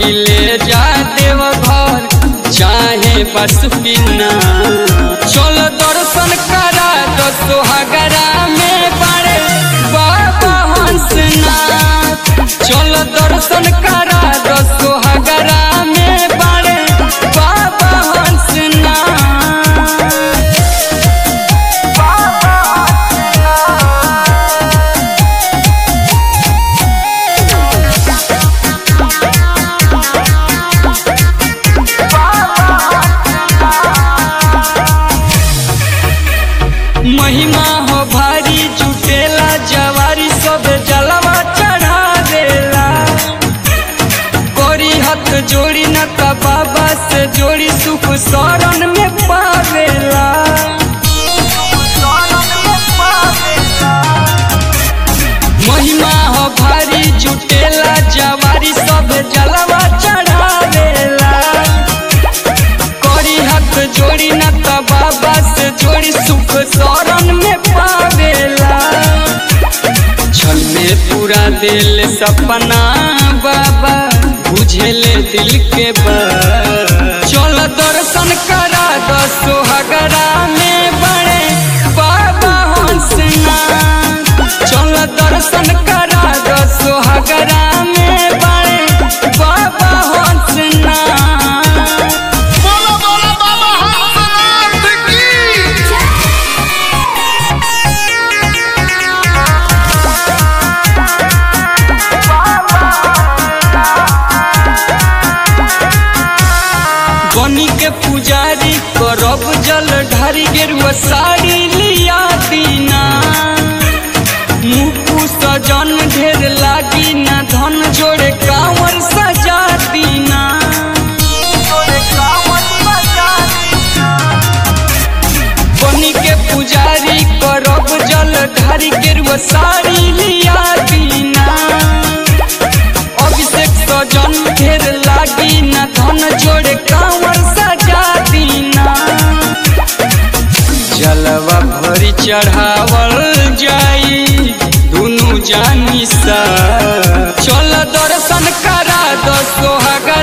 ले जा देव घर चाहे पसुकिना चल दर्शन करा दो सोहगरा में बड़े बाबा हंसनाथ चल दर्शन करा दो सोहगरा में बड़े बाबा हंसनाथ महिमा हो भारी जुटेला जवारी सब जलवा चढ़ा देला कोरी हाथ जोड़ी न त बाबा से जोड़ी सुख शरण में पावेला महिमा हो भारी जुटेला जवारी सब जलवा चढ़ा देला कोरी हाथ जोड़ी न त बाबा से जोड़ी सुख शरण में पावेला छल में पूरा दिल सपना बाबा बुझेले दिल के बात चल दर्शन करा दो सोहगरा में बड़े बाबा हंसनाथ चल दर्शन करा दो सोहगरा में बड़े बाबा हंसनाथ बोलो बोलो बाबा हंसनाथ की बनी के पुजारी करब जल ढारी गेरुआ साड़ी लिया दीना मुकु सजन ढेर लागी ना धन जोड़े कांवर सजा दीना बनी के पुजारी करब जल ढारी गेरुआ साड़ी लिया दीना अभिषेक सजन ढेर लागी ना धन जोड़े कांवर सजा दीना जलवा भरी चढ़ावल जाई दुनु जानी सा चल दर्शन करा दो सोहागा